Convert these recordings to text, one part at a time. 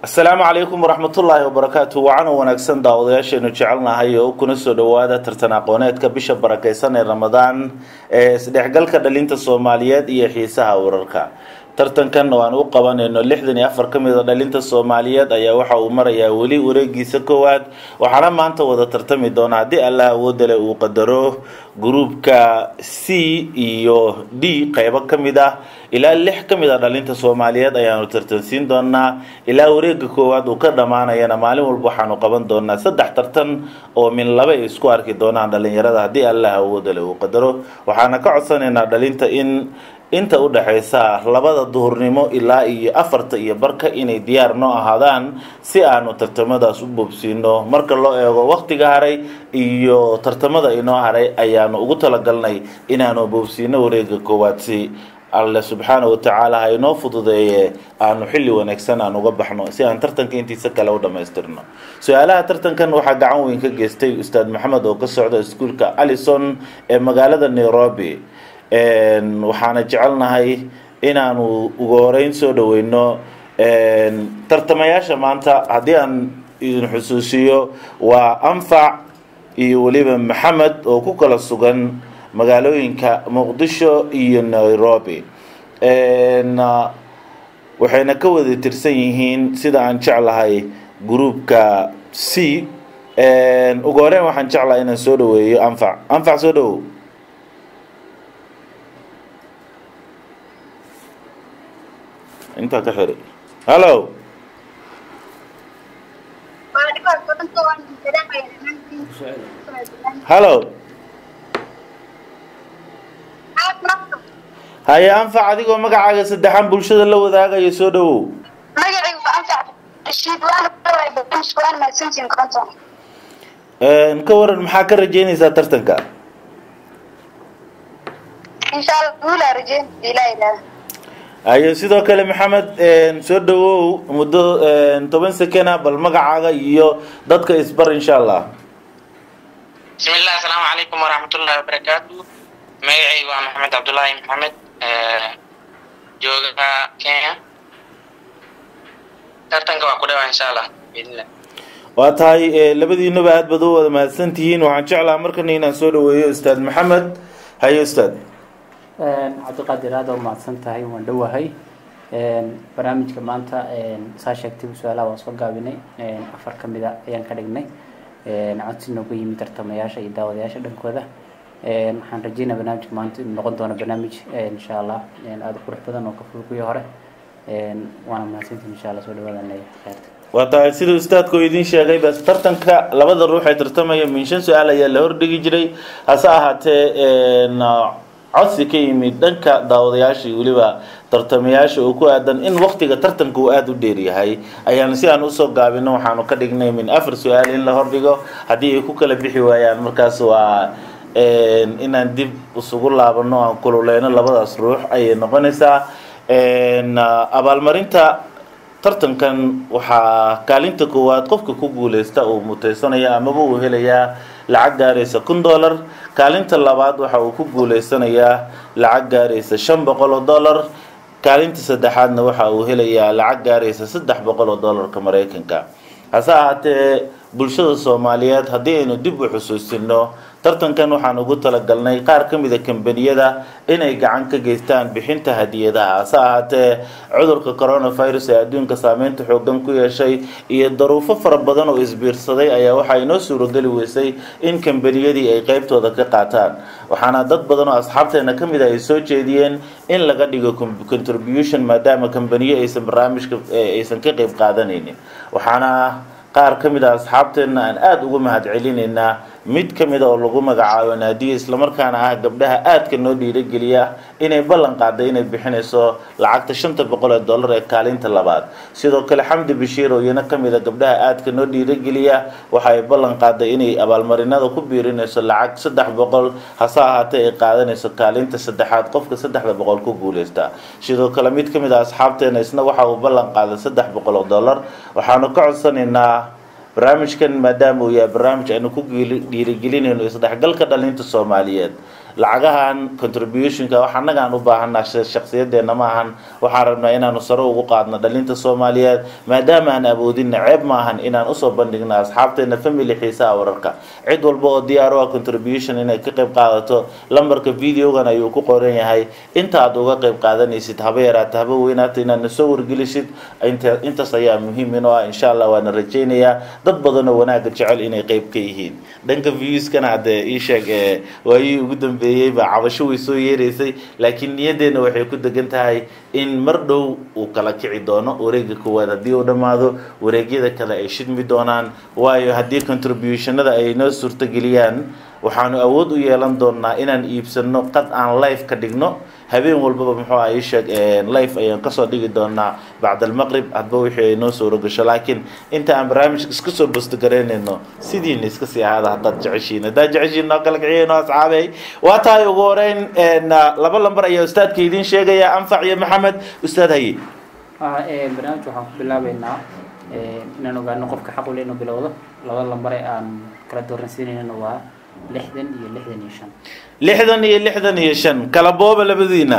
asalaamu calaykum waraxmatullaahi wabarakaatu wacana wanaagsan daawadayaasheenu jecelnahay oo kuna soo dhowaada tartan aqooneedka bisha barakeysan ee ramadaan ee isdhexgalka dhalinta soomaaliyeed iyo xiisaha wararka tartankan oo aan u qabanayno lixdan iyo afar ka mid a dhalinta soomaaliyeed ayaa waxa uu marayaa weli wareegiisa koowaad waxaana maanta wada tartami doona haddii allah awoodale uu qadaro gruubka c iyo d qeybo ka mid ah ilaa lix ka mid a dhalinta soomaaliyeed ayaanu tartansiin doonaa ilaa wareega koowaad uu ka dhammaanayana maalin walba waxaanu qaban doonaa saddex tartan oo min laba ay isku arki doonaan dhalinyarada haddii allah awoodale uu qadaro waxaana ka codsanaynaa dhalinta in inta u dhexaysa labada duhurnimo ilaa iyo afarta iyo barka inay diyaar noo ahaadaan si aanu tartamadaas u boobsiino marka loo eego waktiga haray iyo tartamada inoo haray ayaanu ugu talagalnay inaanu boobsiino wareega koowaad si alle subxaana watacaala ha inoo fududeeye aanu xilli wanaagsan aan uga baxno si aan tartanka intiisa kale u dhammaystirno su-aalaha tartankan waxaa gacan weyn ka geystay ustaad maxamed oo ka socda iskuulka allison ee magaalada nairobi waxaana jecelnahay inaanu ugu horeyn soo dhaweyno tartamayaasha maanta haddii aan idin xusuusiyo waa anfac iyo weliba maxamed oo ku kala sugan magaalooyinka muqdisho iyo nairobi waxayna ka wada tirsan yihiin sida aan jeclahay gruupka c ugu horeyn waxaan jeclahay inaan soo dhaweeyo anfac anfac soo dhawow intaa ka xiri hallo hallo haye anfac adigoo magacaaga saddexaan bulshada la wadaagayo soo dhawow ka waran maxaa ka rajeynaysaa tartanka haye sidoo kale maxamed soo dhawow muddo toban sekena bal magacaaga iyo dadka isbar insha allah bismillah asalaamu calaykum waraxmatullahi wabarakaatu magacaygu waa maxamed cabdullaahi maxamed jooga kenya tartanka waa ku dhawaa insha allah biidnillah waa tahay labadiinaba aad baad u wada mahadsan tihiin waxaan jeclaha markana inaan soo dhaweeyo ustaad maxamed haye ustaad cabdiqaadir aada u mahadsan tahay waan dhowahay barnaamijka maanta saa sheegtay su-aalaha waan soo gaabinay afar ka mid a ayaan ka dhignay codsi nooga yimid tartamayaasha iyo daawadayaasha dhankooda waxaan rajeynaya barnaamijka maanta inuu noqon doono barnaamij insha allah aada u qurux badan oo ka ful kuwii hore waana mahadsantihin insha allah soo dhawaadaan leeyahay kheyrta waa tahay sida ustaadka oo idiin sheegay bas tartanka labada ruux ee tartamaya min shan su-aal ayaa la hordhigi jiray hase ahaatee codsi ka yimid dhanka daawadayaasha iyo weliba tartamayaasha oo ku aadan in waktiga tartanka uu aada u dheeryahay ayaan si aan usoo gaabino waxaanu ka dhignay min afar su-aal in la hordhigo haddii ay ku kala bixi waayaan markaas waa inaan dib isugu laabano aan kululeyno labadaas ruux ayay noqonaysaa abaalmarinta tartankan waxaa kaalinta koowaad qofka ku guuleysta uu muteysanaya amaba uu helayaa lacag gaaraysa kun dollar kaalinta labaad waxa uu ku guuleysanayaa lacag gaaraysa shan boqol oo dollar kaalinta saddexaadna waxa uu helayaa lacag gaaraysa saddex boqol oo dollarka maraykanka hase ahaatee bulshada soomaaliyeed haddii aynu dib u xusuusino tartankan waxaan ugu talagalnay qaar ka mida kambaniyada inay gacan ka geystaan bixinta hadiyadaha hase ahaatee cudurka coronavirus ee adduunka saameynta xoogan ku yeeshay iyo daruufo fara badan oo isbiirsaday ayaa waxaa inoo suurageli weysay in kambaniyadii ay qeybtooda ka qaataan waxaana dad badan oo asxaabteena ka mid a ay soo jeediyeen in laga dhigo contribution maadaama kambaniyo aysan barnaamijka aysan ka qeyb qaadanaynin waxaana qaar ka mid a asxaabteenna aan aada uga mahad celinaynaa mid ka mid a oo lagu magacaabo naadiya islamarkaana ah gabdhaha aadka noo dhiirageliya inay ballan qaaday inay bixinayso lacagta shanta boqol ee dollar ee kaalinta labaad sidoo kale xamdi bashiir oo iyana ka mid a gabdhaha aadka noo dhiirageliya waxa ay ballan qaaday inay abaalmarinada ku biirinayso lacag saddex boqol hase ahaatee ay qaadanayso kaalinta saddexaad qofka saddexda boqol ku guuleysta sidoo kale mid ka mid a asxaabteena isna waxa uu ballan qaaday saddex boqol oo dollar waxaanu ka codsanaynaa barnaamijkan maadaama uu yahay barnaamij aynu ku dhiirigelinayno isdhexgalka dhalinta soomaaliyeed lacagahan contributionka wax annaga aan u baahanaa shakhsiyadeena ma ahan waxaan rabnaa inaanu sare ugu qaadno dhalinta soomaaliyeed maadaama aan awoodinna ceeb ma ahan inaan usoo bandhigno asxaabteena family xiisaha wararka cid walba oo diyaar u ah contribution inay ka qayb qaadato lambarka videogan ayuu ku qoran yahay inta aad uga qayb qaadanaysid haba yaraata haba weynaata inaad nasoo wargelisid inta intaas ayaa muhiim inoo ah insha allah waana rajaynayaa dad badan oo wanaaga jecel inay qayb ka yihiin dhanka viewskana hadee ii sheeg ee waayihii ugu dambeeyey baa cabasho way soo yeeraysay laakiin niyaddeena waxay ku degan tahay in mar dhow uu kala kici doono wareega koowaad haddii uu dhammaado wareegyada kale ay shidmi doonaan waayo haddii contributionada ay noo suurtageliyaan waxaanu awood u yeelan doonaa inaan iibsano qad aan life ka dhigno habeen walbaba muxuu ah ii sheeg life ayaan kasoo dhigi doonaa bacd almaqrib hadba wixii ay noo suuro gasho laakiin inta aan barnaamijka iska soo bostogaraynayno sidiina iska sii ahaada haddaad jeceshiin haddaad jeceshiin noo kala kiciyeen oo asxaabey waa tahay ugu horeyn laba lambar ayaa ustaadka idiin sheegaya anfac iyo maxamed ustaad haye barnaamij waxaan ku bilaabeynaa inaan ogaano qofka xaq u leh inuu bilowdo laba lambar ee aan kala dooransiinaynana waa lixdan iyo lixdan iyo shan lixdan iyo lixdan iyo shan kala booba labadiina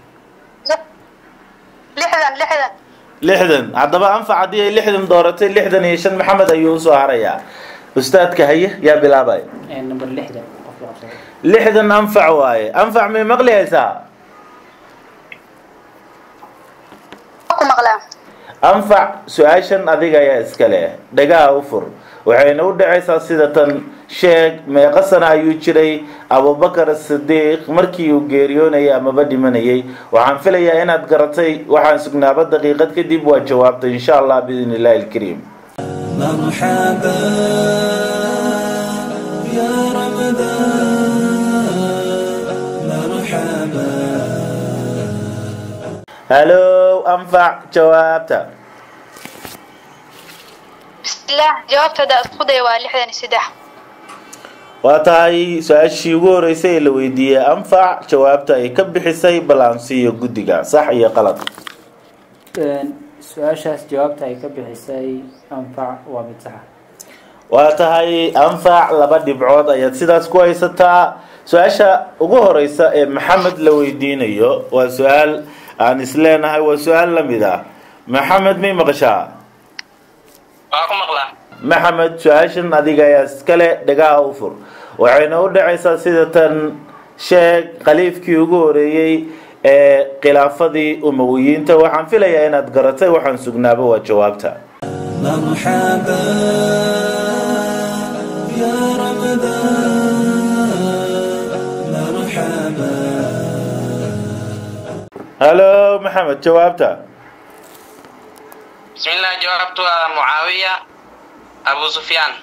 lixdan lixdan lixdan haddaba anfac haddii ay lixdan dooratay lixdan iyo shan maxamed ayuu usoo harayaa ustaadka haye yaa bilaabay number lixdan qofka qabsada lixdan anfac waaye anfac may maqli haysaa ku maqlaa anfac su-aashan adiga ayaa iska leh dhagaha u fur waxayna u dhacaysaa sida tan sheeg meeqa sana ayuu jiray abubakar sidiiq markii uu geeriyoonayay amaba dhimanayay waxaan filayaa inaad garatay waxaan sugnaaba daqiiqad kadib waa jawaabtay insha allah biidn illahi alkariim مرحبا يا رمضان مرحبا halow anfac jawaabta bismillaah jawaabtooda isku day waa lixdan iyo saddex waa tahay su-aashii ugu horeysay ee la weydiiyey anfac jawaabta ay ka bixisay balansiyo guddiga sax iyo qalad su-aashaas jawaabta ay ka bixisay anfac waa mid saxa waa tahay anfac laba dhibcood ayaad sidaas ku haysataa su-aasha ugu horeysa ee maxamed la weydiinayo waa su-aal aan isleenahay waa su-aal la mid ah maxamed may maqashaa waa ku maqlaa maxamed su-aashan adiga ayaa iskale dhagaha u fur waxayna u dhacaysaa sida tan sheeg khaliifkii ugu horeeyey ee khilaafadii umawiyiinta waxaan filayaa inaad garatay waxaan sugnaaba waa jawaabta مرحبا يا رمضان مرحبا halo maxamed jawaabta bismillah jawaabtu waa mucaawiya abu sufyaan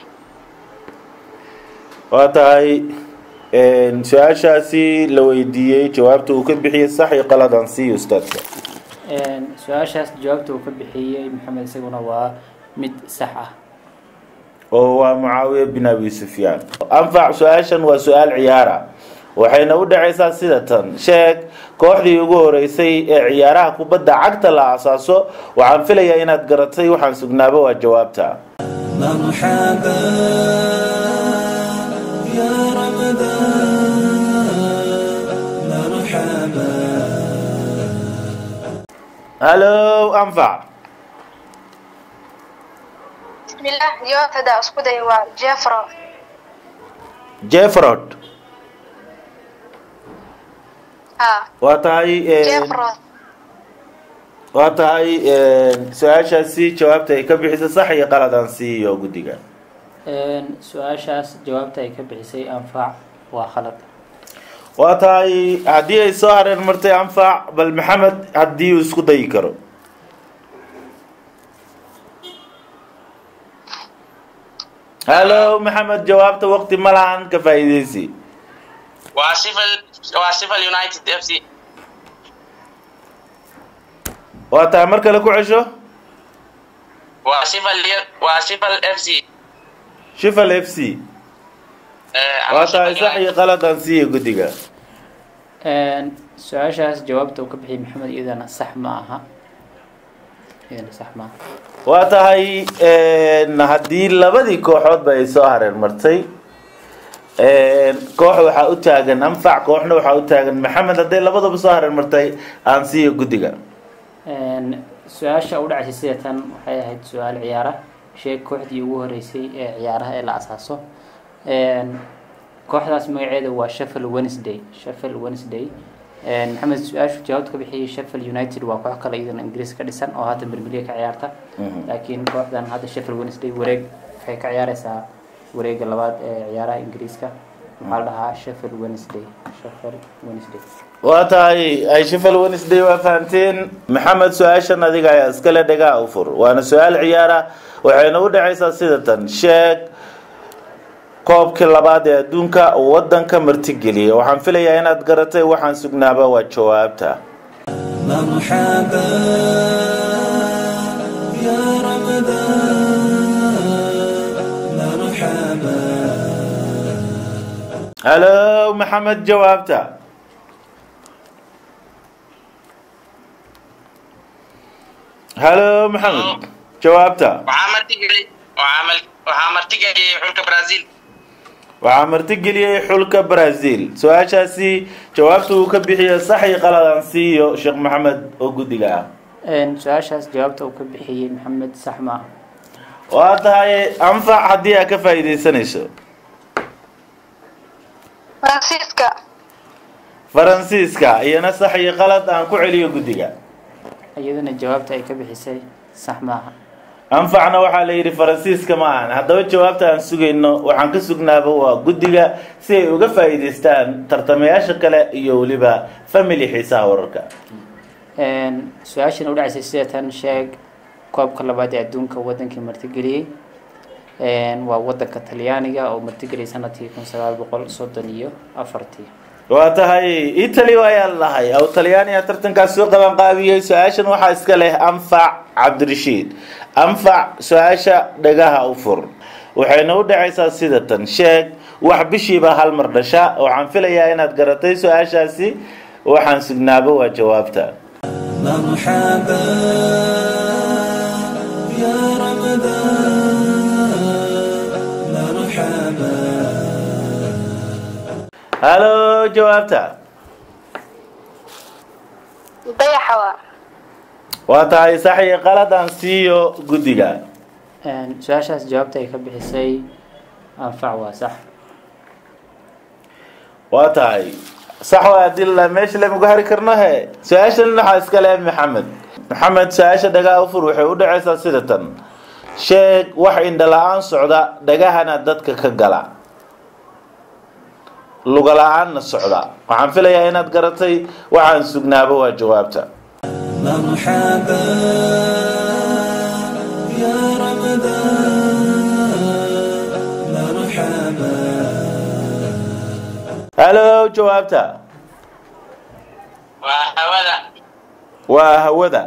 waa tahay su-aashaasi la weydiiyey jawaabta uu ka bixiyey sax iyo qaladaan siiyo ustaadka su-aashaas jawaabta uu ka bixiyey maxamed isaguna waa mid sax ah oo waa mucaawiya bin abi sufyaan anfac su-aashan waa su-aal ciyaara waxayna u dhacaysaa sida tan sheeg kooxdii ugu horeysay ee ciyaaraha kubadda cagta la asaaso waxaan filayaa inaad garatay waxaan sugnaaba waa jawaabta مرحبا يا رمضان مرحبا halo anfac bismillaah jawaabtooda isku day waa jeffro jefrod ha waa tahay jeffro waa tahay su-aashaasi jawaabta ay ka bixisay sax iyo qaladaan siiyo guddiga su-aashaas jawaabta ay ka bixisay anfac waa khalad waa tahay haddii ay soo hareen martay anfac bal maxamed haddii uu isku dayi karo halo maxamed jawaabta waqti ma lahan ka faa'iideysi waa civil waa civil united f c waa tahay mar kale ku cesho waa civil waa civil f c shifal f c Eh, ama waa tahay Sheffield sax iyo qaladaan siiyo guddiga su-aashaas jawaabta uu ka bixiyey maxamed iyadana sax ma aha iyadana sax ma aha waa tahay haddii labadii kooxoodba ay soo hareen martay koox waxaa u taagan anfac kooxna waxaa u taagan maxamed hadday labadaba soo hareer martay aan siiyo guddiga su-aasha u dhacaysay sida tan waxay ahayd su-aal ciyaara sheeg kooxdii ugu horeysay ee ciyaaraha ee la asaaso kooxdaas magaceeda waa sheffield wednesday sheffield wednesday maxamed su-aashu jawaabta ka bixiyay sheffield united waa koox kale iyadana ingiriis ka dhisan oo hadda bermeliya ka ciyaarta laakiin kooxdan hadda sheffield wednesday wareeg waxay ka ciyaareysaa wareega labaad ee ciyaaraha ingiriiska maxaa la dhahaa sheffield wednesday sheffield wednesday waa tahay ay sheffield wednesday waa fahanteen maxamed su-aashan adiga ayaa iskale dhagaa u fur waana su-aal ciyaara waxayna u dhacaysaa sida tan sheeg koobkii labaad ee adduunka wadanka martigeliyay waxaan filayaa inaad garatay waxaan sugnaaba waa jawaabta مرحبا يا رمضان مرحبا halo maxamed jawaabta halo maxamed jawaabta waxaa martigeli waxaa mal- waxaa martigeliyey xulka brazil waxaa martigeliyey xulka brazil su-aashaasi jawaabta uu ka bixiyo sax iyo qaladaan siiyo sheekh maxamed oo guddiga ah su-aashaas jawaabta uu ka bixiyey maxamed sax maaha waa tahay anfac haddii aad ka faa'iidaysanayso faransiiska faransiiska iyana sax iyo qalad aan ku celiyo guddiga iyadana jawaabta ay ka bixisay sax maaha anfacna waxaa la yidhi faransiiska ma ahan haddaba jawaabta aan sugayno waxaan ka sugnaaba waa guddiga si ay uga faa'iidaystaan tartamayaasha kale iyo weliba family xiisaha wararka su-aashan u dhacaysay sida tan sheeg koobka labaad ee adduunka wadankii martigeliyey waa wadanka talyaaniga oo martigeliyay sanadkii kun sagaal boqol soddon iyo afartii waa tahay italy ayaa lahay aw talyaaniya tartankaas soo qabanqaabiyey su-aashan waxaa iska leh anfac cabdirashiid anfac su-aasha dhagaha u fur waxayna u dhacaysaa sida tan sheeg wax bishiiba hal mar dhasha waxaan filayaa inaad garatay su-aashaasi waxaan sugnaaba waa jawaabta مرحبا يا رمضان مرحبا halo jawaabta dayaxa waa waa tahay sax iyo qalad aan siiyo guddiga su-aashaas jawaabta ay ka bixisay anfac waa sax waa tahay sax waa hadii la meesha lamagu hari karno he su-aashan waxaa iska leh maxamed maxamed su-aasha dhagaa ufur waxay u dhacaysaa sida tan sheeg wax indhala-aan socda dhagahana dadka ka gala luga la-aanna socda waxaan filayaa inaad garatay waxaan sugnaaba waa jawaabta مرحبا يا رمضان مرحبا halo jawaabta waa hawada waa hawada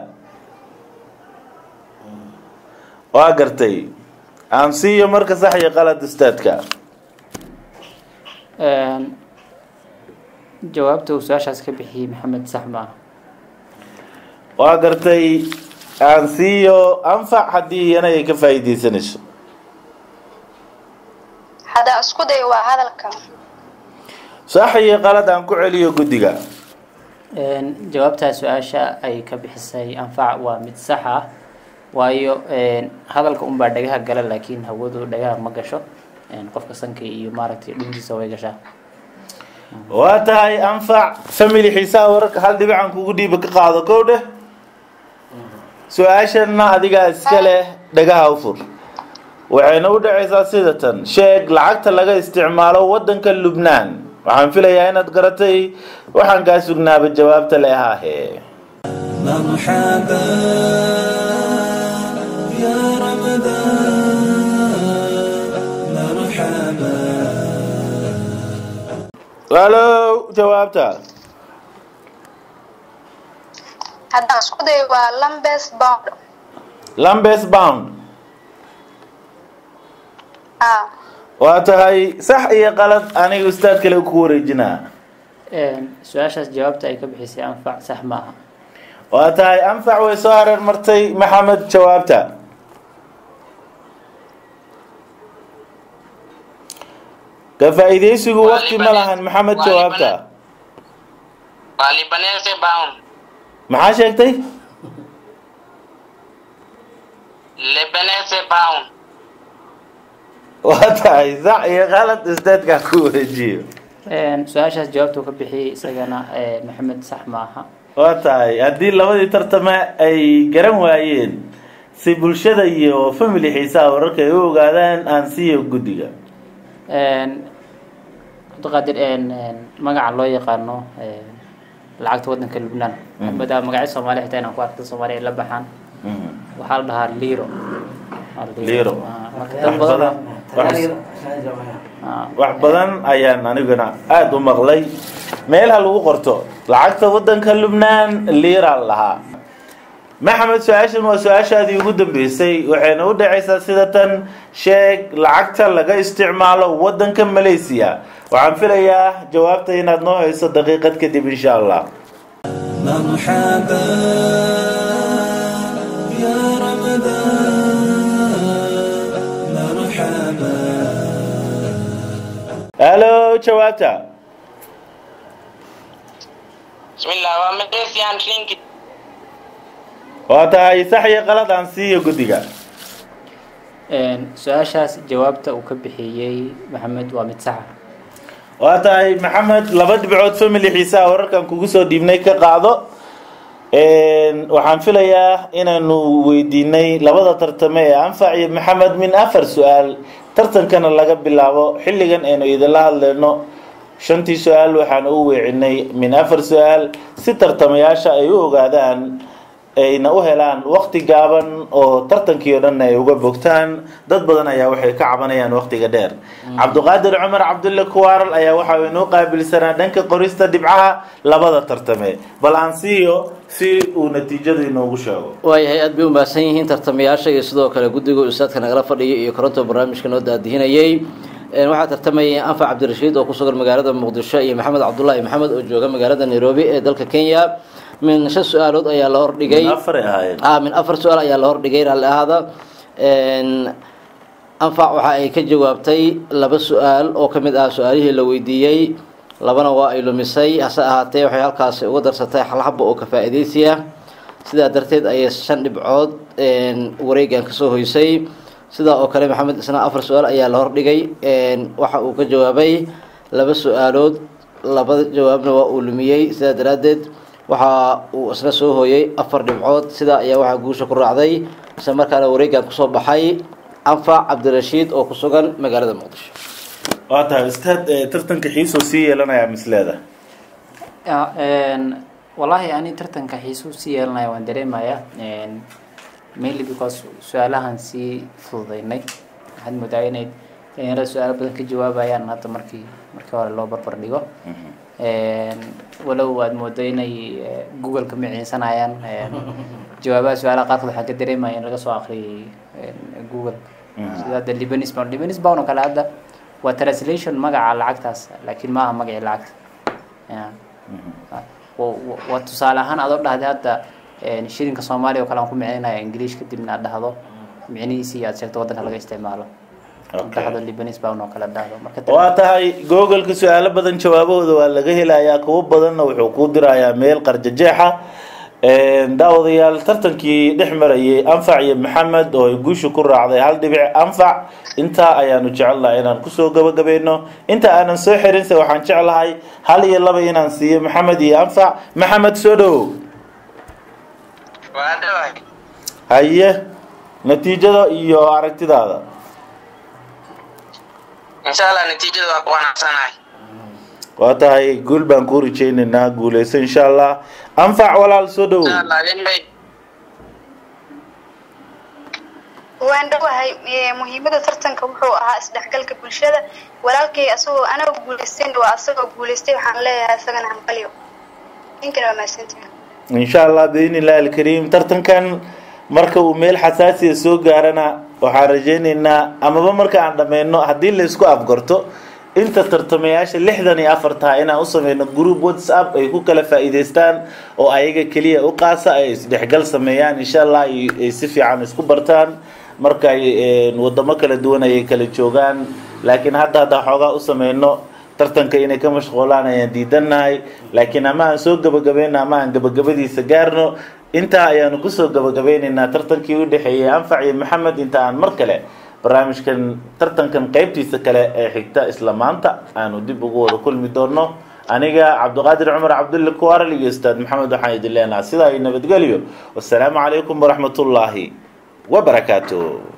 waa gartay aan siiyo marka sax iyo qalad ustaadka jawaabta uu su-aashaas ka bixiyey maxamed sax maaha waa gartay aan siiyo anfac haddii iyana ay ka faa'iidaysanayso hadda isku day waa hadalka sax iyo qalad aan ku celiyo guddiga jawaabtaa su-aasha ay ka bixisay anfac waa mid sax ah waayo hadalka unbaa dhagaha gala laakiin hawadu dhagaha ma gasho qofka sanka iyo maaragtay dhuntiisa way gashaa waa tahay anfac family xiisaha wararka hal dhibican kugu dhiiba ka qaado kow dheh su-aashanna adigaa iska leh dhagaha u fur waxayna u dhacaysaa sida tan sheeg lacagta laga isticmaalo wadanka lubnaan waxaan filayaa inaad garatay waxaan kaa sugnaaba jawaabta le ahaahe مرحبا يا رمضان مرحبا halo jawaabta hadda isku day waa lambes bound lambes bound ah waa tahay sax iyo qalad aniga ustaad kale ku wareejinaa su-aashaas jawaabta ay ka bixisay anfac sax maaha waa tahay anfac way soo hareer martay maxamed jawaabta ka faa'iidaysigu Waa waqti ma Libanese- lahan maxamed waa jawaabta waa libanese bound maxaa sheegtay libanese bound waa tahay sax iyo qalad istaadkaa ku wareejiyo Een, su-aashaas jawaabtuu ka bixiyey isagana ee, maxamed sax ma aha waa tahay haddii labadii tartame ay garan waayeen si bulshada iyo family xiisaha wararka ay u ogaadaan aan siiyo guddiga Een, cabdiqaadir een, een, magaca loo yaqaano een, lacagta wadanka lubnaan Mhm. madaa magacyo soomaali xitaa inaan ku arkay soomaali ay la baxaan Mhm. waxaa la dhahaa liro Waa Liro. Ah, marka wax dad badan badan wax- ah, wax badan ayaan aniguna aada u maqlay meelaha lagu qorto lacagta wadanka lubnaan liira lahaa maxamed su-aashan waa su-aashaadii ugu dambeysay waxayna u dhacaysaa sida tan sheeg lacagta laga isticmaalo wadanka malaysia waxaan filayaa jawaabta inaad noo hayso daqiiqad kadib insha allah مرحبا يا رمضان مرحبا halo jawaabta bismillah waa malaysian ringgit waa tahay sax iyo qalad aan siiyo guddiga een, su-aashaas jawaabta uu ka bixiyey maxamed waa mid saxa waa tahay maxamed laba dhibcood family xiisaha wararkan kugu soo dhiibnay ka qaado Een, waxaan filayaa inaanu weydiinay labada tartame ee anfac iyo maxamed min afar su-aal tartankana laga bilaabo xilligan aynu idinla hadlayno shantii su-aal waxaan u weecinay min afar su-aal si tartamayaasha ay u ogaadaan ayna u helaan waqti gaaban oo tartankii oo dhan ay uga bogtaan dad badan ayaa waxay ka cabanayaan waqtiga dheer cabdiqaadir cumar cabdulle kuwaaral ayaa waxa uu inoo qaabilsanaa dhanka qorista dhibcaha labada tartame bal aan siiyo si uu natiijada inoogu sheego waayahay aad bay u mahadsan yihiin tartamayaasha iyo sidoo kale guddiga ustaadka nagala fadhiya iyo koronto barnaamijka noo daadihinayay Een, waxaa tartamayay anfac cabdirashiid oo ku sugan magaalada muqdisho iyo maxamed cabdulaahi maxamed oo jooga magaalada nairobi ee dalka kenya min shan su-aalood ayaa la hordhigay afar ay ahaayeen ah min afar su-aal ayaa la hordhigay raalli ahaada Een, anfac waxa ay ka jawaabtay laba su-aal oo ka mid ah su-aalihii la weydiiyey labana waa ay lumisay hase ahaatee waxay halkaasi uga darsatay hal xabo oo ka faa'iidaysiya sidaa darteed ayay shan dhibcood een, wareegan kasoo hoysay sidaa oo kale maxamed isna afar su-aal ayaa la hordhigay een, waxa uu ka jawaabay laba su-aalood labada jawaabna waa uu lumiyey sidaa daraaddeed waxa uu isna soo hooyay afar dhibcood sidaa ayaa waxaa guusha ku raacday isla markaana wareegan kusoo baxay anfac cabdirashiid oo ku sugan magaalada muqdisho waa tahay ustaad eh, tartanka xiisoo sii yeelanayaa misleeda Ah, een, wallaahi ani tartanka xiisuu sii yeelanaya waan dareemayaa Een, mainly because su-aalahan sii fududaynay waxaad moodaa inay dhalinyarada su-aalo badan ka jawaabayaan hadda markii markii hore loo barbar dhigo Een, walow aad moodo inay eh, google ka miciinsanayaan Een, jawaabaha su-aalaha qaarkood waxaan ka dareemaya in laga soo akhriyay een, google sida hadda libanis bound libanis bound oo kale hadda waa translation magaca lacagtaas laakiin maaha magacii lacagta Yeah. wa- wa- waa tusaale ahaan adoo dhahday hadda een, shilinka soomaaliya oo kale aan ku micnaynaya english kadibna aad dhahdo micnihiisii aad sheegto waddanka laga isticmaalo Okay. dhahdo libanis bound oo kale dhahdo marka waa tahay googolka su-aalo badan jawaabahooda waa laga helayaa kuwo badanna wuxuu kuu dirayaa meel qarjajeexa Een, daawadayaal tartankii dhex marayay anfac iyo maxamed oo ay guusha ku raacday hal dhibic anfac intaa ayaanu jecelnahay inaan kusoo gabagabayno inta aanan soo xirinse waxaan jeclahay hal iyo laba inaan siiyo maxamed iyo anfac maxamed soo dhowow waa dhawahay haye natiijada iyo aragtidaada insha allah natiijada waa ku wanacsanahay waa tahay guul baan kuu rajaynaynaa guuleyso insha allah anfac walaal soo dhowow insha allah ilmay waan dhowahay ee, muhiimada tartanka wuxuu ahaa isdhexgalka bulshada walaalkay asagoo anaga guuleysten waa asagoo guuleystay waxaan leeyahay isagana hanqalyo ninkana waa mahadsantihin insha allah biidni illahi alkariim tartankan marka uu meel xasaasiya soo gaarana waxaan rajaynaynaa amaba marka aan dhammayno haddii la isku afgarto inta tartamayaasha lixdan iyo afar tahay inaan u sameyno group whatsapp ay ku kala faa'iidaystaan oo ayaga keliya u qaasa ay isdhexgal sameeyaan insha allah ay ay si fiican isku bartaan marka ay een, wadamo kala duwan ayay kala joogaan laakiin hadda haddaa xoogaa u sameyno tartanka inay ka mashquulaan ayaan diidannahay laakiin ama aan soo gabagabayno ama aan gabagabadiisa gaarno intaa ayaanu kusoo gabagabeynaynaa tartankii u dhexeeyey anfac iyo maxamed inta aan mar kale barnaamijkan tartankan qeybtiisa kale ee xigta isla maanta aanu dib ugu wada kulmi doono aniga cabdiqaadir cumar cabdulle kuwaral iyo ustaad maxamed waxaan idin leenaha sidaa iyo nabadgelyo wasalaamu calaykum waraxmatullaahi wabarakaatu